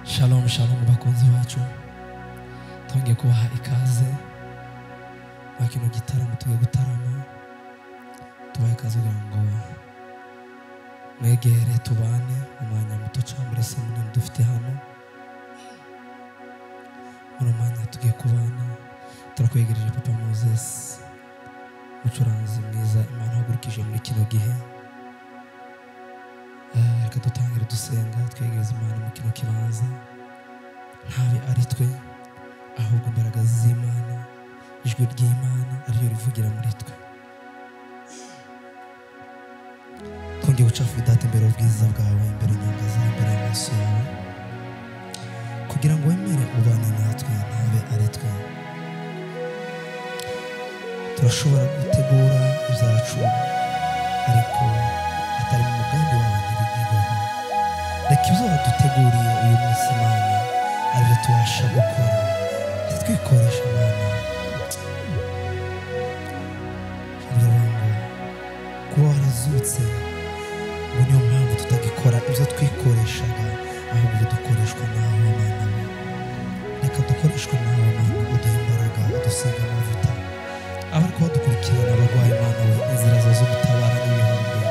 shalom shalom bakunzi bacu twongeye kubaha ikaze muri kino gitaramo tujye gutarama tubahe ikaze kugira ngo mwegere tubane umwanya muto cyangwa muri se munini dufite hano muri umwanya tugiye kubana turakwegereje papa moses umucuranzi mwiza imana wagurikije muri kino gihe Eh, reka dutangire dusenga twegereze imana mu kino kibanza ntabe ari twe ahubwo imbaraga z'imana ijwi ry'imana ariyo rivugira muri twe twongeye gucafura idata imbere ubwiza bwawe imbere inyanga zawe imbere y'amaso yawe kugira ngo wemere ubane natwe ntabe ari twe turashobora gutegura izacu ariko atari mu mugambi wawe ntibigerweho reka ibyo waduteguriye uyu munsi imana aribyo tubasha gukora ntitwikoreshe imana kugira ngo kuba warazutse ngo niyo mpamvu tutagikora ibyo twikoreshaga ahubwo bidukoreshwa nawe mana we reka dukoreshwe nawe mana uduhe imbaraga udusiga amavuta abari kuba dukurikirana abarwayi mana we inzira zawe zo gutabara n'ibihumbi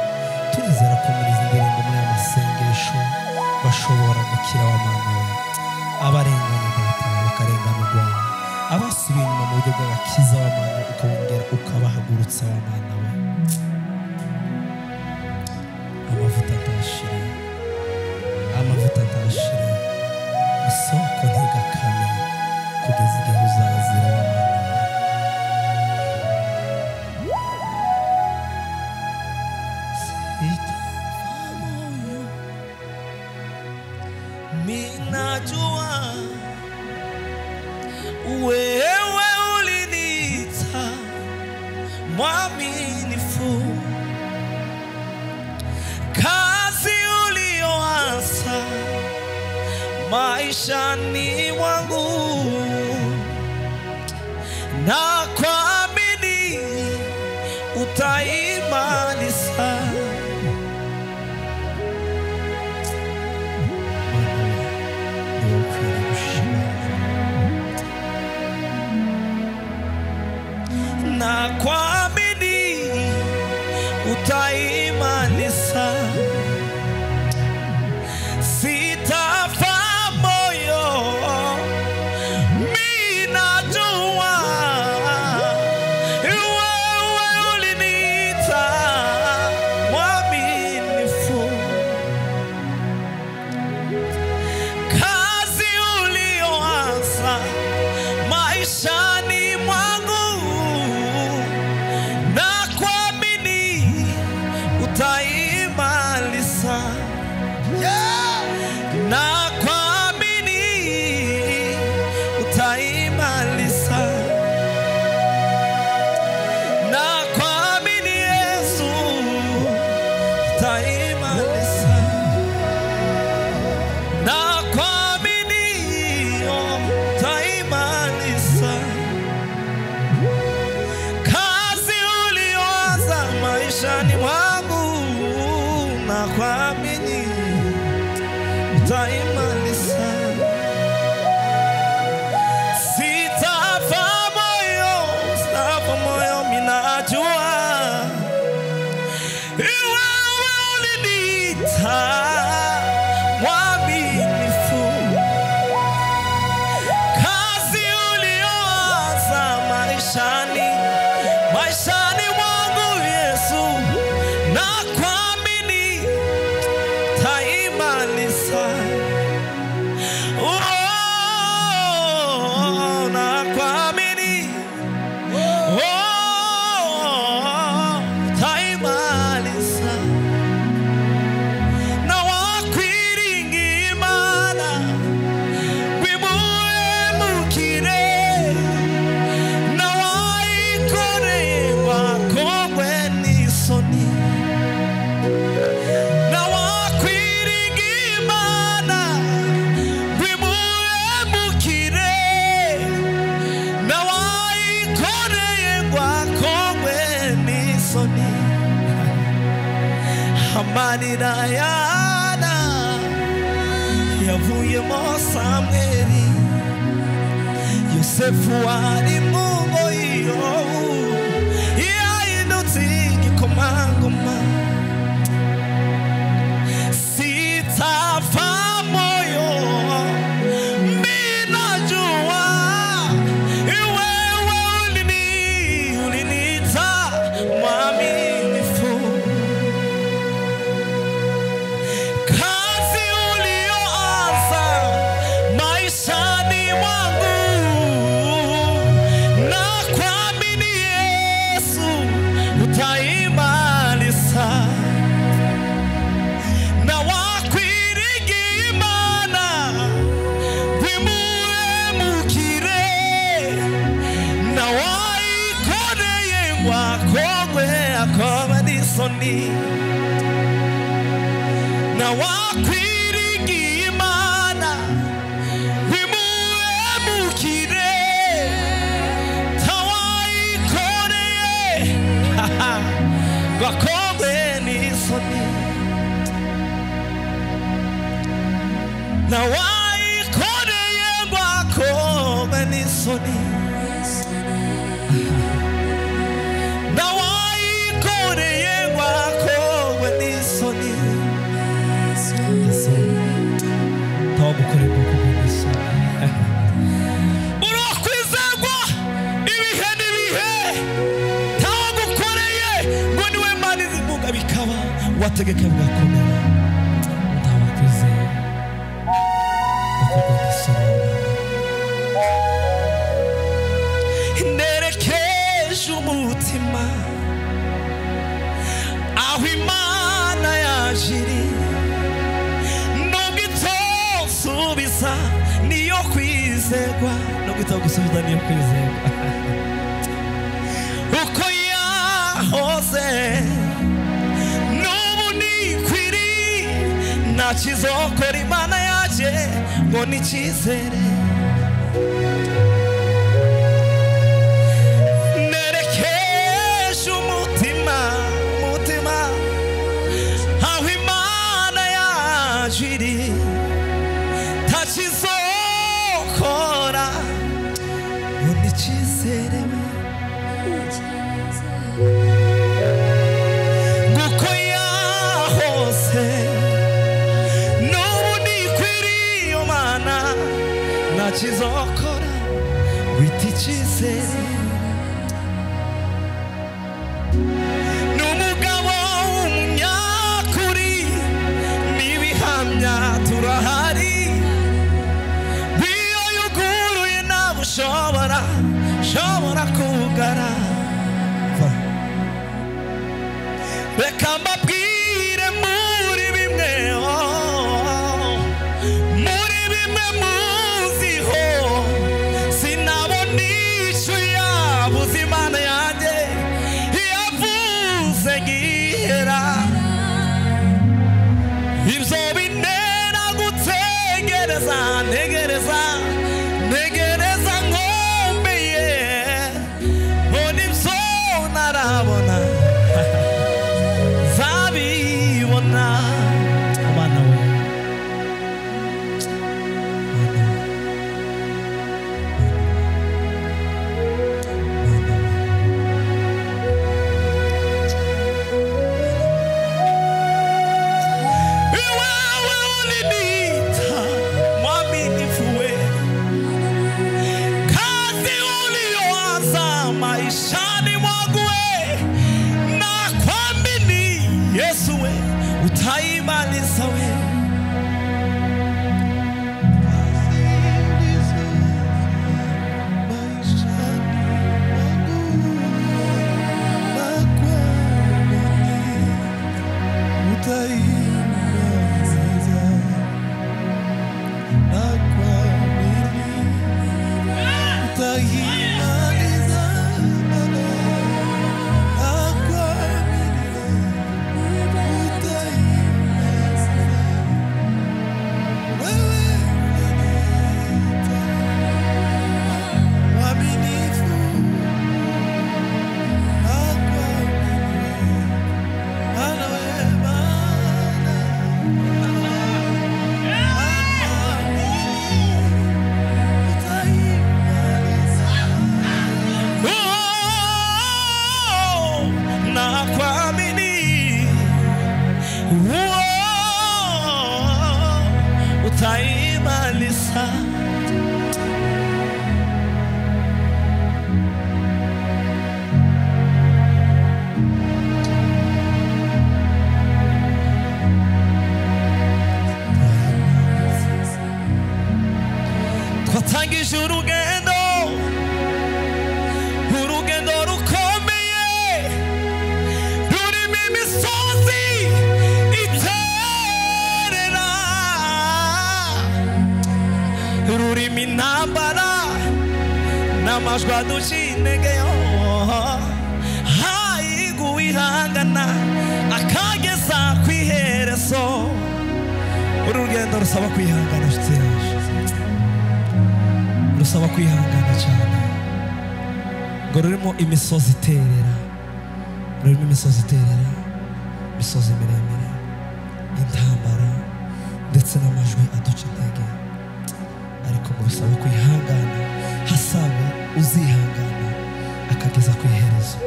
turizera ko muri izi ndirimbo muri aya masengesho bashobora gukira wa mana we abarengana data bakarenganurwa abasubiye inyuma mu buryo bw'agakiza wa mana ukabongera ukabahagurutsa wa mana we amavuta ntashira amavuta ntashira isoko ntigakame kugeza igihe uzazira wa mana we Sitava moyo, minajua wewe uliniita mwaminifu, kazi ulioanza maishani mwangu na kuamini utaimaliza. Ni wowe ukwiriye gushimwa. na kuamini utaimalisa. Sitafa moyo, mimi najua wewe uliniita mwaminifu. kazi ulioanza maishani mwangu na kuamini utaimaliza yeah! na kuamini utaimaliza na kuamini yesu utaimaliza na kuamini utaimalisa kazi ulioanza maishani mwangu, na kuamini utaimalisa. Sitafa moyo, sitafa moyo, mimi najua wewe uliniita mwaminifu, kazi ulioanza maishani maishani mwangu Yesu, na kuamini taimaliza. Oh, na kuamini oh, taimaliza na wakwiringa imana wimuhemukire na wayikorerwa isoni amarira yana yavuyemo samweri yosefu wari mu ngoyi yobu yahindutse igikomangoma sitapfa moyo minajua iwewe ulini uliniita mwaminifu kazi ulioanza maishani mwangu na kuamini Yesu utaimaliza na wakwirigi imana wimuhemukire na wayikoreye ngwakogwe akoba n'isoni na wakwirigiye imana bimuhemukire tawayikoreye bakobwe n'isoni na wayikoreye bakobwe n'isoni na wayikoreye bakobwe n'isoni nta gukorerwa ku buso urakwizerwa ibihe n'ibihe ntawe gukoreye ngo niwe mana izivuga bikaba wategeka bigakomera ndabakwizeye bakugwa gusobanura nerekeje umutima aho imana yaje iri nubwo itosubiza niyo kwizerwa nubwo itogusubiza niyo kwizerwa uko yahoze n'ubu nikwiri nta kizokora imana yaje ngo ni icyizere nerekeje umutima umutima aho imana yacu iri ntakizokora ngo ntikizere nguko yahose n'ubu nikwiri iyo mana ntakizokora wita icyizere ni umugabo w'umunyakuri n'ibihamya turahari iyo yuguruye ntabwo ushobora ushobora kugara reka mbabwire muri bimwe oh, muri bimwe muziho sinabona icyo yabuze imana yanjye yavuze ngihera ibyo bintera gutegereza ntegereza ntegereza nkombeye mbona ibyo ntarabona nzabibona abana we iwewe ulinita mwaminifu we kazi ulioanza maishani mwangu we amajwi aduciye intege yo hayiguwe ihangana akageza ku iherezo uru rugendo rusaba kwihangana inshuti yacu rusaba kwihangana cyane ngo rurimo imisozi iterera rurimo imisozi iterera imisozi miremire intambara ndetse n'amajwi aduca intege ariko ngo bisaba kwihangana hasaba uzihangana akageza ku iherezo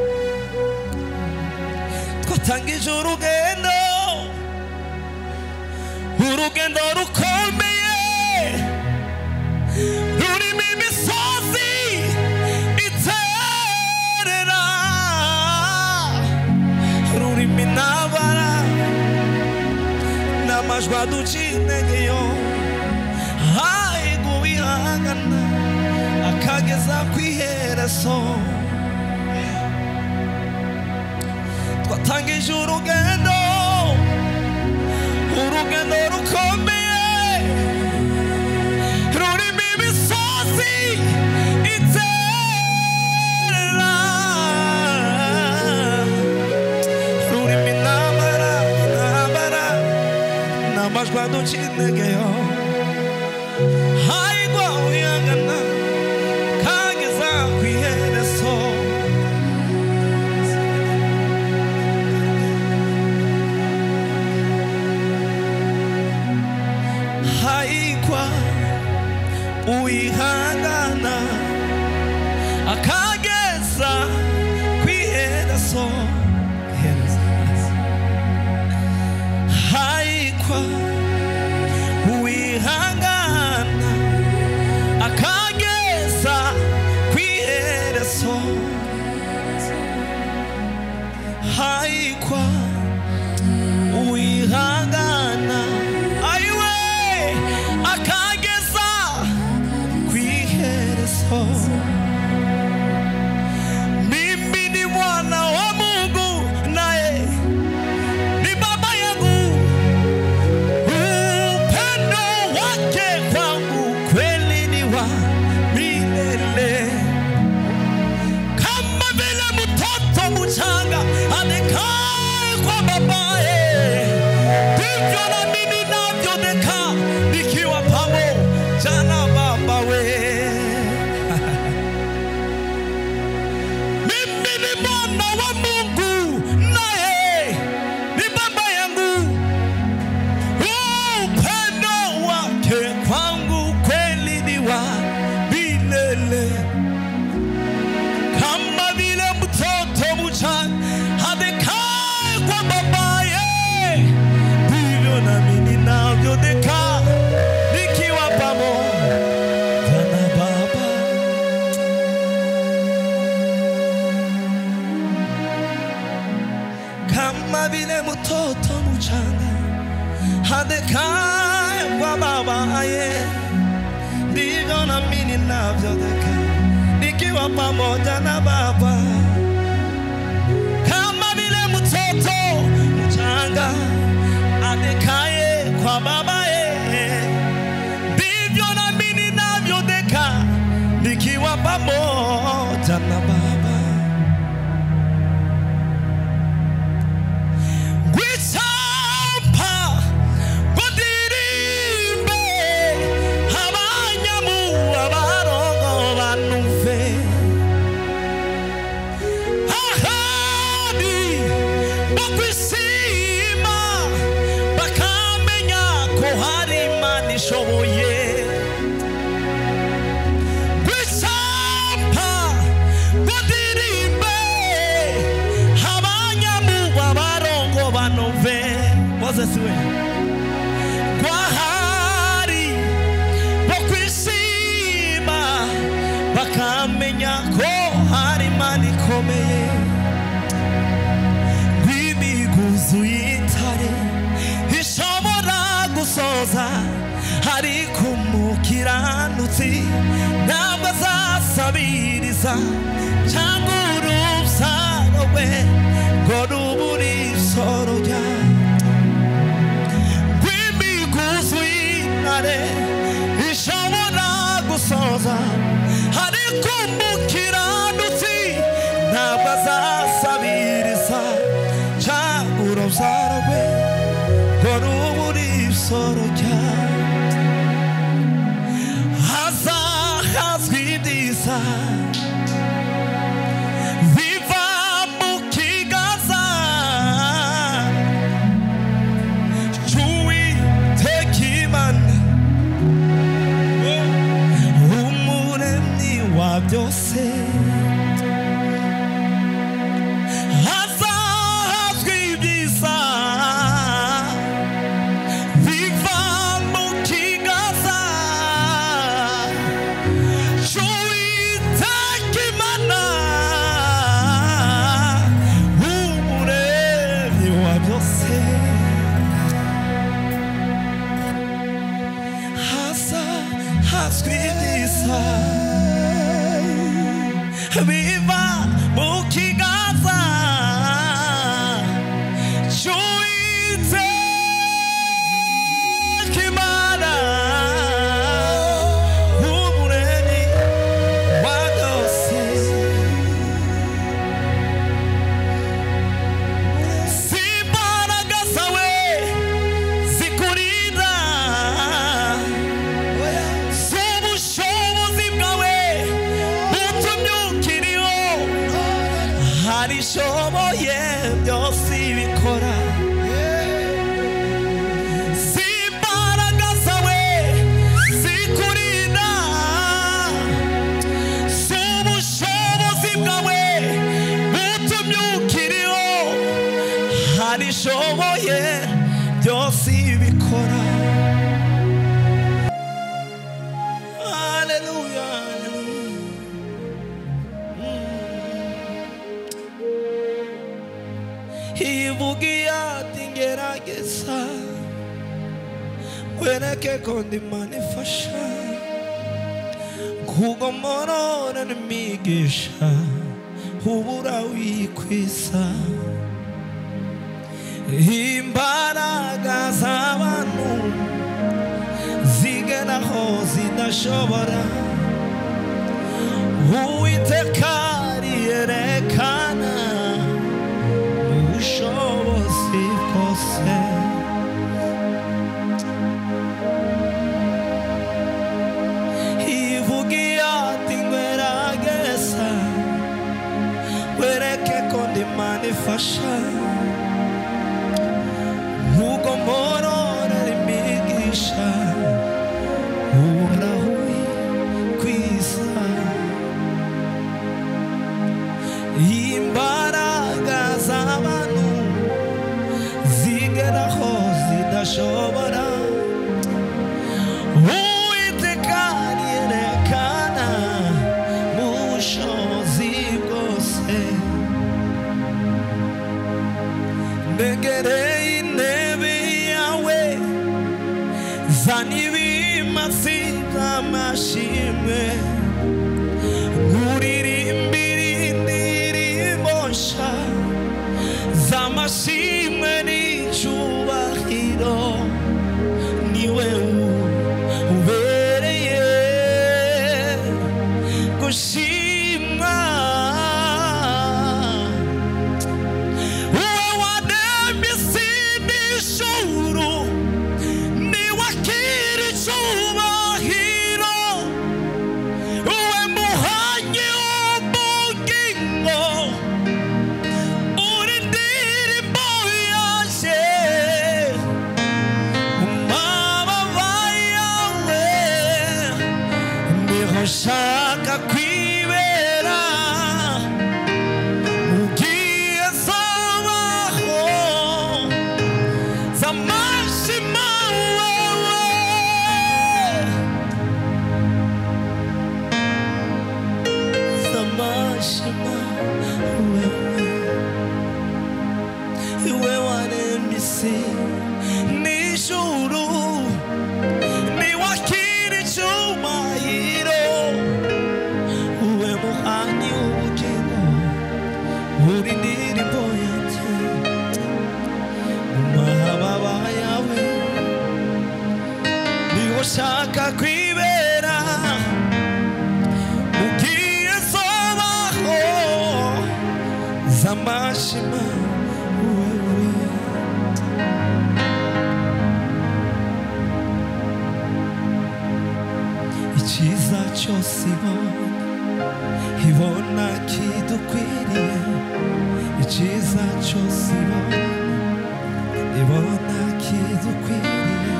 twatangije urugendo urugendo rukomeye rurimo imisozi iterera rurimo intabara n'amajwi aduciye intege yo hahiguwe ihangana akageza ku iherezo twatangije urugendo urugendo rukomeye rurimo imisozi iterera rurimo intambara intambara n'amajwi aduciye intege yo hayigwa uyangana kageza ku iherezo hayigwa uyihangana akageza ku iherezo hayigwa uwihangana akageza ku iherezo hayikwa uwihangana ayiwe akageza ku iherezo mimi ni mwana wa mungu naye ni baba yangu upendo wake kwangu kweli ni wa milele, kama vile mtoto mchanga anekaa kwa babaye, ndivyo na mimi navyonekaa nikiwa pamoja na babawe. Mimi ni mwana wa Mungu, naye ni baba yangu upendo wake kwangu kweli ni wa milele, kama vile mtoto mchanga adekaye kwa babaye, ndivyo nami ninavyodeka nikiwa pamoja na baba. Kama vile mtoto mchanga adekaa kwa babaye, ndivyo nami ninavyodeka nikiwa pamoja na Baba. Kama vile mtoto mchanga adekaye kwa babaye, ndivyo nami ninavyodeka nikiwa pamoja na Baba. Gwisamba gudirimbe abanyamu abarongo banuve ahandi bo kwisima bakamenya ko hari imana ishoboye gwisamba gudirimbe abanyamuba barongo banove mozesi we gwahari bo kwishima bakamenya ko hari imana ikomeye rw'imiguzu y'intare ishobora gusoza ariko umukiranutsi ntabwo azasabiriza cyangwa urubyaro rwe ngo rubure isoro ryawe rw'imiguzu y'intare ishobora gusoza ariko umukiranutsi sabiriza cyangwa urubyaro ngo n'ubu uri isoro ryawe hazahazwe ibyiza biva mu kiganza cy'uwiteka imana umuremyi wa byose hazahazwe ibyiza biva mu kiganza cy'uwiteka imana umuremyi wa byose hasa hazwi neza biva mu kiganza cy'uwiteka imana umuremyi wa byose si imbaraga zawe zikurinda z'ubushobozi bwawe butumye ukiriho hari ishoboye byose bikora z'imbaraga zawe zikurinda z'ubushobozi bwawe butumye ukiriho hari ishoboye byose bikora Hallelujah. ivugiye ati ngerageza kwereke ko ndi imana ifasha kuko morora n'imigisha ubura wikwiza imbaraga z'abantu zigera aho zidashobora uwiteka riyerekana ubushobozi bwose ivugiye ati ngweragesa wereke ko ndi imana ifasha nk'uko mborora imigisha uhoraho kwiza imbaraga z'abantu zigeraho zidashobora uwiteka yerekana mu bushobozi bwose ndegereye intebe yawe zana ibimasi by'amashimwe nkuririmbire indirimbo nshya z'amashimwe n'icyubahiro niwe ubereye gushimwa wowe waremye isi n'ijuru niwakire icyubahiro uwe muhanyi w'ubugingo urindire imbawe z'amashima wowe icyiza cyose ibona ibona kidukwiriye icyiza cyose ibona ibona kidukwiriye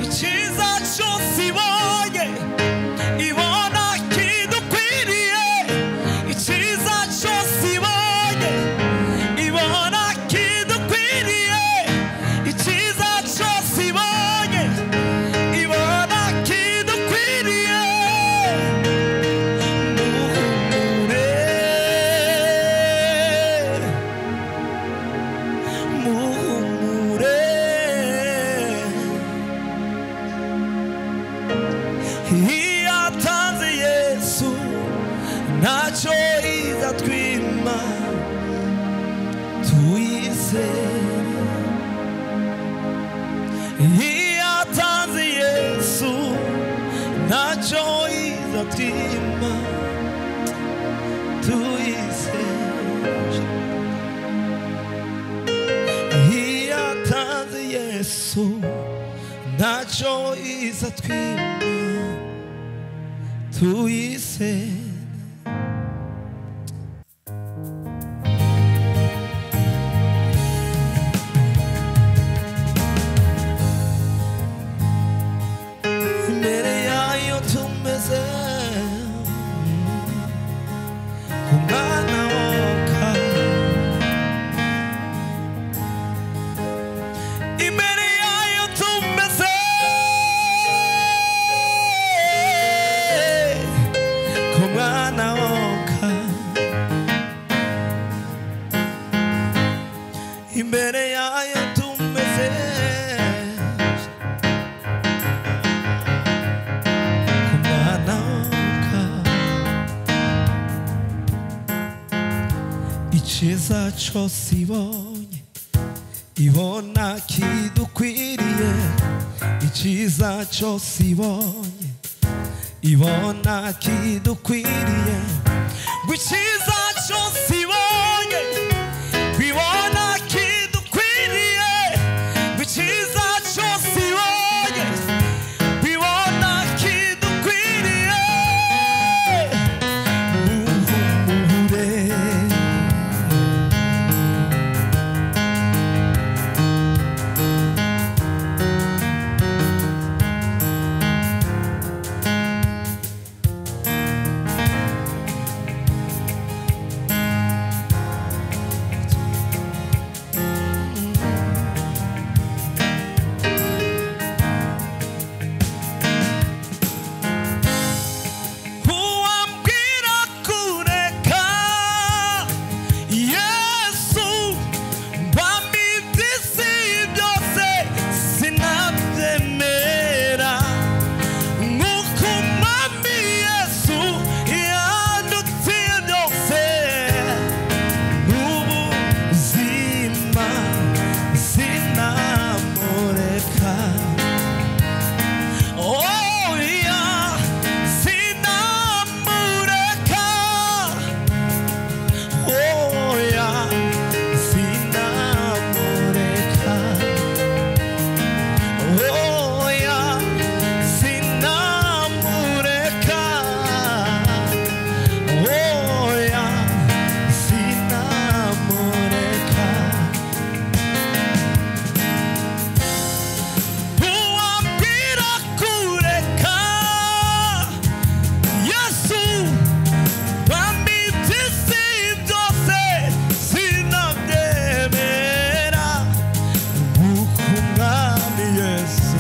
icyiza cyose ibonye ibona kidukwiriye icyiza cyose ibonye ibona kidukwiriye icyiza cyose ibonye ibona kidukwiriye muhumure muhumure iyo atanze yesu ntacyo iza twima tuyizere iyo atanze yesu ntacyo iza twima tuyizere iyo atanze yesu ntacyo iza twima tuyise imbere yayo tumeze umwana woka imbere yayo tumeze kumwana woka imbere yayo tumeze kumwana woka icyiza cyose ibonye ibona kidukwiriye icyiza cyose ibonye ibona kidukwiriye ngo icyiza cyose ibonye ibona kidukwiriye ngo icyiza cyose ibonye ibona kidukwiriye muhumure uwambwira kureka yesu mbamba iby'isi byose sinabyemera nk'uko umwami yesu yandutse byose n'ubuzima sinamureka Oh yeah, sinamureka. Oh yeah, sinamureka. Oh yeah, sinamureka. Oh yeah, sinamureka. uwambwira kureka yesu bambi iby'isi byose sinabyemera nk'uko umwami yesu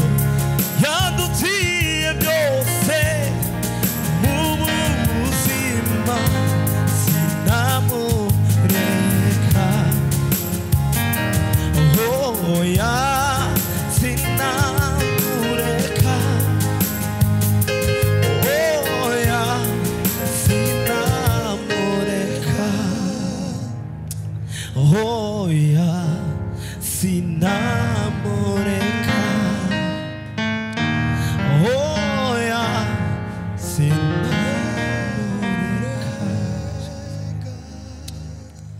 yadutiye byose mu buzima sinamureka oya sinamureka oya sinamureka oya sinamureka oya sinamureka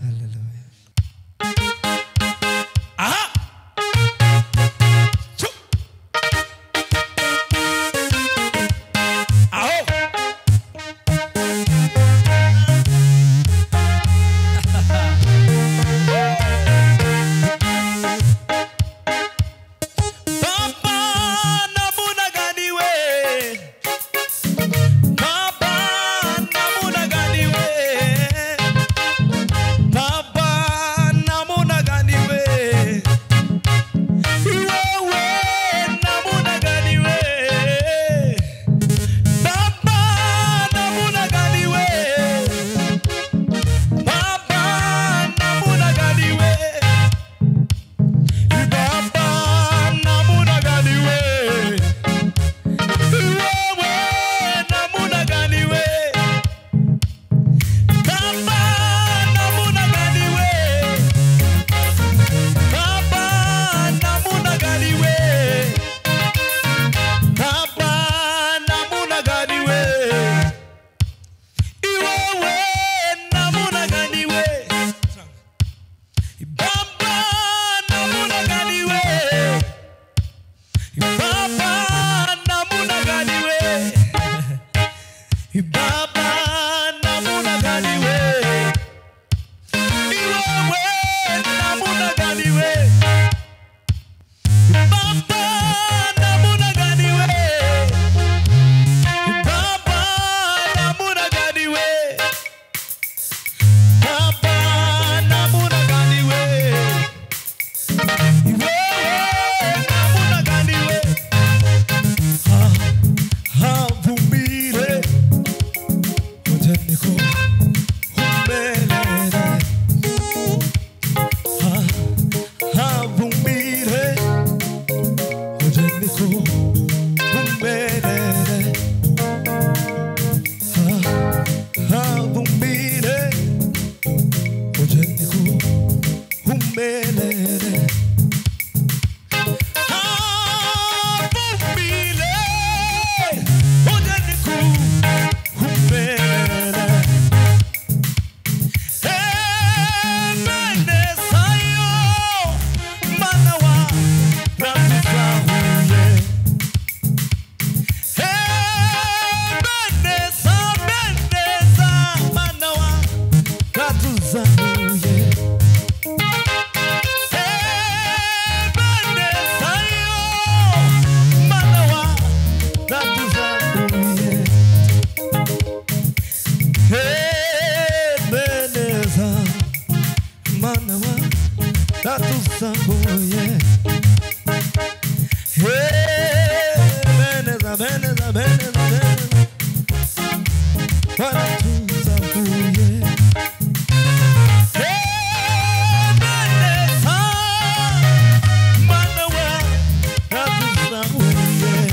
Hallelujah. mana wa tatusambuye Hey, beneza beneza beneza beneza baratuzabuye Hey, beneza mana wa tatusambuye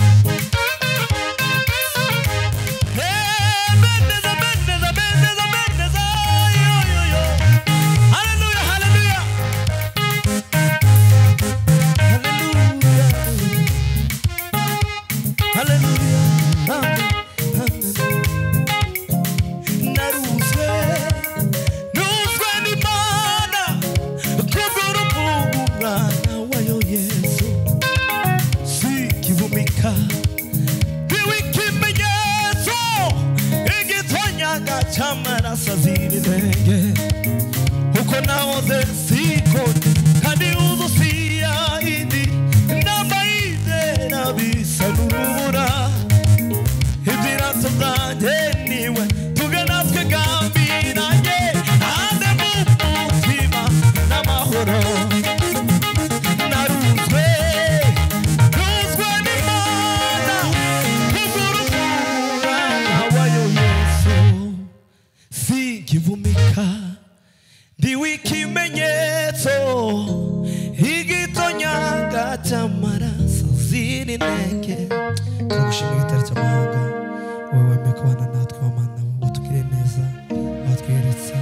Yeah. Ikimenyetso, igitonyanga cy'amaraso azira inenge uko nahoze siko kandi uzi usiya indi inama y'izera bisa n'urubura ibyiratso byanjye niwe tugana twe gambiranye hanze mu mutima n'amahoro naruzwe ruzwe n'imana kugurukura wayo yesu singivumika ndi w'ikimenyetso igitonyanga cy'amaraso ziri intege turagushimira igitaramo cy'amahanga wowe wemeye kubana natwe wamana wowe utugirire neza watweretse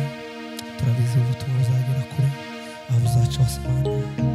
turabizi ubutumwa buzagera kure aho buzaca hose mana